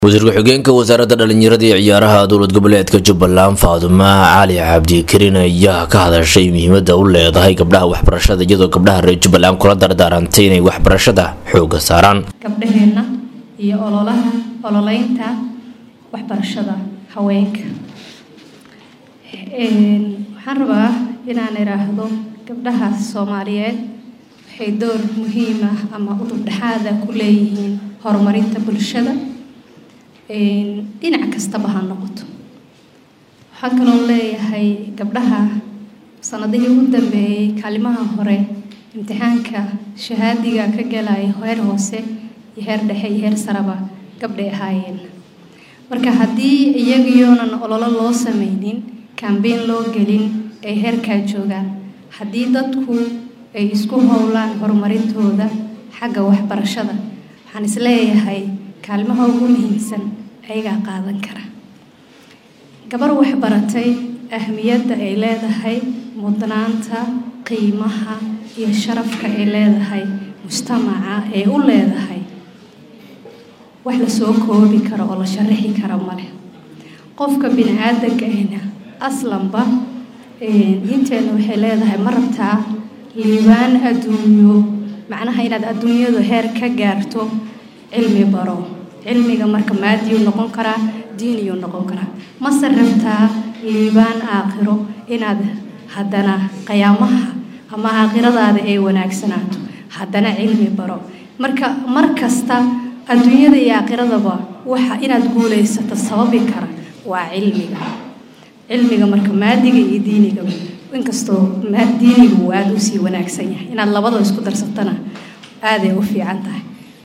wasiir ku-xigeenka wasaaradda dhalinyarada iyo ciyaaraha dowlad goboleedka jubbaland faadumo cali cabdikarin ayaa ka hadashay muhiimada u leedahay gabdhaha waxbarashada iyadoo gabdhaha reer jubbaland kula dardaarantay inay waxbarashada xooga saaraan gabdhaheenna iyo ololaha ololeynta waxbarashada haweenka waxaan rabaa inaan idhaahdo gabdhaha soomaaliyeed waxay door muhiim ah ama udubdhexaada ku leeyihiin horumarinta bulshada dhinac kastaba ha noqoto waxaa kaloo leeyahay gabdhaha sanadihii ugu dambeeyey kaalimaha hore imtixaanka shahaadiga ka galaya heer hoose iyo heer dhexe iyo heer saraba gabdhay ahaayeen marka haddii iyagiyoonan ololo loo sameynin kambeyn loo gelin ay heerkaa joogaan haddii dadku ay isku howlaan horumarintooda xagga waxbarashada waxaan isleeyahay kaalmaha ugu muhiimsan ayagaa qaadan kara gabar waxbaratay ahmiyadda ay leedahay mudnaanta qiimaha iyo sharafka ay leedahay mujtamaca ay u leedahay wax lasoo koobi karo oo la sharaxi karo male qofka bini aadanka ahna aslanba inteena waxay leedahay ma rabtaa liibaan adduunyo macnaha inaad adduunyadu heer ka gaarto cilmi baro cilmiga marka maadiyuu noqon karaa diiniyuu noqon karaa mase rabtaa liibaan aakhiro inaad haddana qiyaamaha ama aakhiradaada ay wanaagsanaato haddana cilmi baro marka mar kasta adduunyada iyo aakhiradaba waxa inaad guulaysato sababi kara waa cilmiga cilmiga marka maadiga iyo diinigaba inkastoo diinigu uu aada usii wanaagsan yahay inaad labadaba isku darsatana aaday u fiican tahay